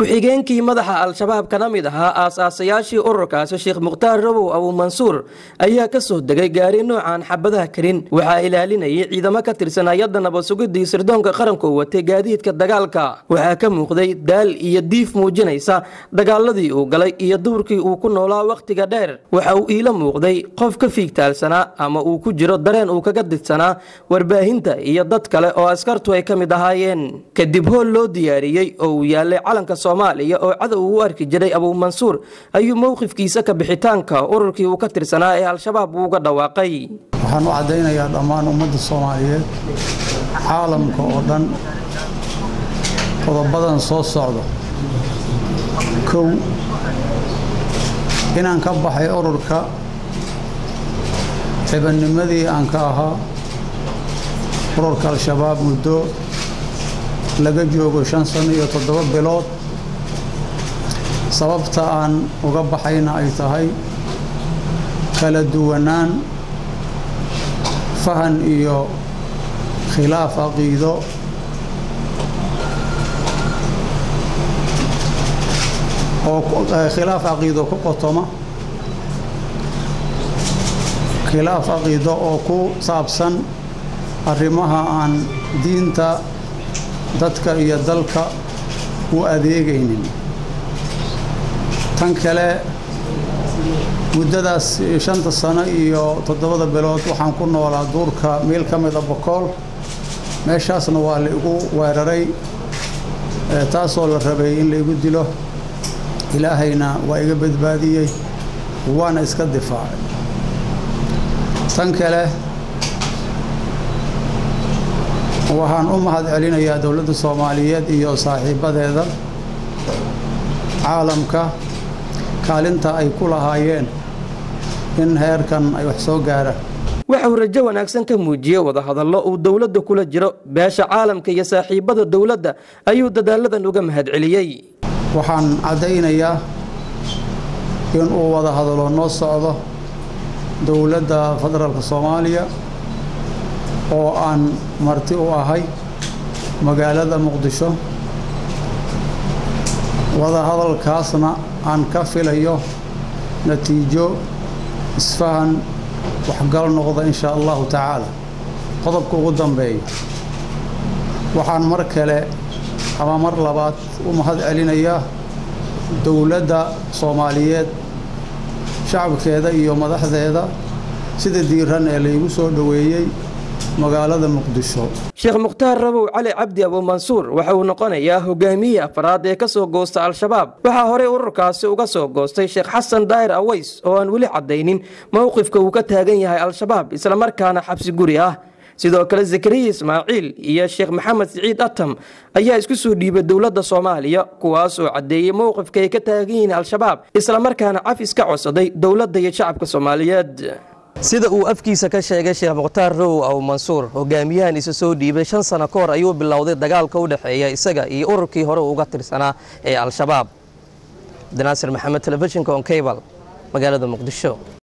ku-xigeenkii madaxa al-shabaab kana mid ahaa aas-aasayaashii ururkaasi sheekh mukhtaar rabow abuumansuur ayaa ka soo degay gaari noocan xabadaha karin waxaa ilaalinayay ciidamo ka tirsan hay-adda nabadsugidii sirdoonka qaranka oo watay gaadiidka dagaalka waxaa ka muuqday daal iyo diif muujinaysa dagaaladii uu galay iyo duurkii uu ku noolaa wakhtiga dheer waxa uu iila muuqday qof ka fiigtaalsanaa ama uu ku jiro dareen uu kaga didsanaa warbaahinta iyo dad kale oo askartu ay ka mid ahaayeen kadib hool loo diyaariyey oo uu yaalay calanka soomaaliya oo cadow u arki jiray abuumansuur ayuu mowqifkiisa ka bixitaanka ururkii uu ka tirsanaa ee al-shabaab uuga dhawaaqay waxaan u caddaynayaa dhammaan ummadda soomaaliyeed caalamka oo dhan qodobadan soo socda kow inaan ka baxay ururka cibannimadii aan ka ahaa ururka al-shabaab muddo laga joogo shan sano iyo toddoba bilood sababta aan uga baxayna ay tahay kala duwanaan fahan iyo khilaaf caqiido oo khilaaf caqiido ku qotoma khilaaf caqiido oo ku saabsan arrimaha aan diinta dadka iyo dalka u adeegaynin tan kale muddadaas shanta sano iyo toddobada bilood waxaan ku noolaa duurka meel ka mida bokool meeshaasna waa la igu weeraray taasoo la rabay in la igu dilo ilaahayna waa iga badbaadiyey waana iska difaacay tan kale waxaan u mahad celinayaa dowladda soomaaliyeed iyo saaxiibbadeeda caalamka kaalinta ay ku lahaayeen in heerkan ay wax soo gaaraan waxa uu rajo wanaagsan ka muujiyey wadahadallo uu dowladda kula jiro beesha caalamka iyo saaxiibbada dowladda ayuu dadaaladan uga mahad celiyey waxaan caddaynayaa in uu wada hadalo noo socdo dowladda federaalka soomaaliya oo aan marti u ahay magaalada muqdisho wadahadalkaasna aan ka filayo natiijo isfahan waxgal noqda in shaa allahu tacaala qodobka ugu dambeeya waxaan mar kale ama mar labaad u mahad celinayaa dowladda soomaaliyeed shacabkeeda iyo madaxdeeda sida diiran ee laygu soo dhoweeyey magaalada muqdisho sheekh mukhtaar rabow cali cabdi abuumansuur waxa uu noqonayaa hogaamiyihii afraad ee ka soo goosta al-shabaab waxaa horey ururkaasi uga soo goostay sheekh xasan daahir aweys oo aan weli caddaynin mowqifka uu ka taagan yahay al-shabaab islamarkaana xabsi guri ah sidoo kale zakariya ismaaciil iyo sheekh maxamed siciid atam ayaa isku soo dhiibay dowladda soomaaliya kuwaas oo caddeeyey mowqifka ay ka taagan yihiin al-shabaab islamarkaana cafis ka codsaday dowladda iyo shacabka soomaaliyeed sida uu afkiisa ka sheegay sheekh mukhtaar row aw mansuur hogaamiyahan isa soo dhiibay shan sano ka hor ayuu bilowday dagaalka u dhexeeya isaga iyo ururkii hore uga tirsanaa ee al-shabaab abdinaasir maxamed telefishinka on cable magaalada muqdisho